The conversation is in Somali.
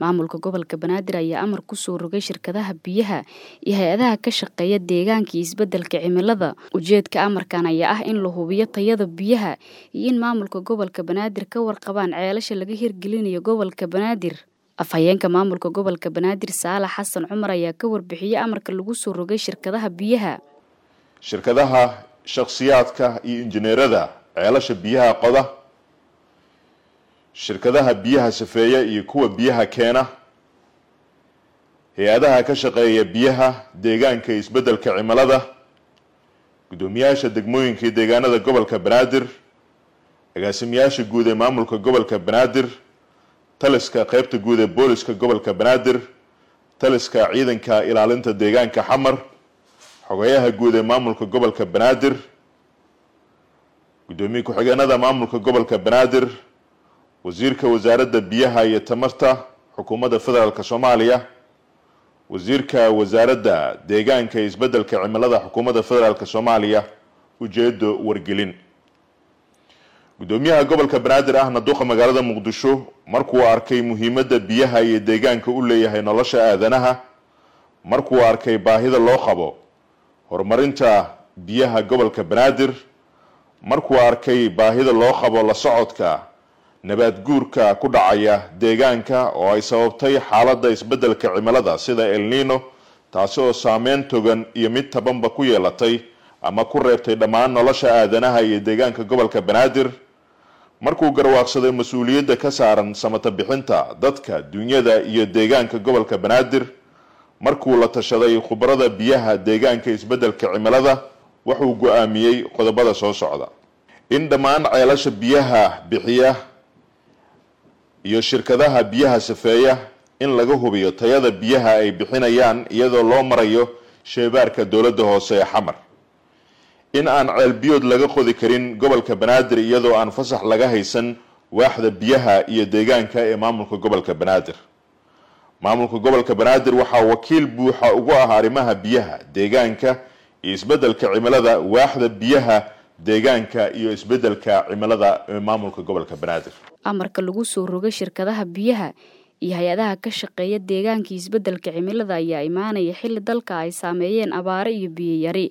maamulka gobolka banaadir ayaa amar kusoo rogay shirkadaha biyaha iyo hay-adaha ka shaqeeya deegaanka iyo isbedelka cimilada ujeedka amarkan ayaa ah in la hubiyo tayada biyaha iyo in maamulka gobolka banaadir ka warqabaan ceelasha laga hirgelinayo gobolka banaadir afhayeenka maamulka gobolka banaadir saalax xasan cumar ayaa ka warbixiyey amarka lagu soo rogay shirkadaha biyaha shirkadaha shakhsiyaadka iyo injineerada ceelasha biyaha qoda shirkadaha biyaha safeeya iyo kuwa biyaha keena hay-adaha ka shaqeeya biyaha deegaanka iyo isbeddelka cimilada guddoomiyaasha degmooyinka iyo deegaanada gobolka banaadir agaasimayaasha guud ee maamulka gobolka banaadir taliska qeybta guud ee booliska gobolka banaadir taliska ciidanka ilaalinta deegaanka xamar xogeyaha guud ee maamulka gobolka banaadir guddoomiye ku-xigeenada maamulka gobolka banaadir wasiirka wasaaradda biyaha iyo tamarta xukuumadda federaalk soomaaliya wasiirka wasaaradda deegaanka iyo isbeddelka cimilada xukuumadda federaalk soomaaliya ujeedo wargelin guddoomiyaha gobolka banaadir ahna duqa magaalada muqdisho markuu arkay muhiimadda biyaha iyo deegaanka u leeyahay nolosha aadanaha markuu arkay baahida loo qabo horumarinta biyaha gobolka banaadir markuu arkay baahida loo qabo la socodka nabaad guurka ku dhacaya deegaanka oo ay sababtay xaaladda isbeddelka cimilada sida el nino taasi oo saameyn togan iyo mid tabanba ku yeelatay ama ku reebtay dhammaan nolosha aadanaha iyo deegaanka gobolka banaadir markuu garwaaqsaday mas-uuliyadda ka saaran samata bixinta dadka dunyada iyo deegaanka gobolka banaadir markuu la tashaday khubarada biyaha deegaanka isbeddelka cimilada wuxuu go-aamiyey qodobada soo socda in dhammaan ceelasha biyaha bixiya iyo shirkadaha biyaha safeeya in laga hubiyo tayada biyaha ay bixinayaan iyadoo loo marayo sheebaarka dowladda hoose ee xamar in aan ceelbiyood laga qodi karin gobolka banaadir iyadoo aan fasax laga haysan waaxda biyaha iyo deegaanka ee maamulka gobolka banaadir maamulka gobolka banaadir waxaa wakiil buuxa ugu ah arrimaha biyaha deegaanka iyo isbeddelka cimilada waaxda biyaha deegaanka iyo isbeddelka cimilada ee maamulka gobolka banaadir amarka lagu soo rogay shirkadaha biyaha iyo hay-adaha ka shaqeeya deegaanka iyo isbeddelka cimilada ayaa imaanaya xilli dalka ay saameeyeen abaare iyo biyo yari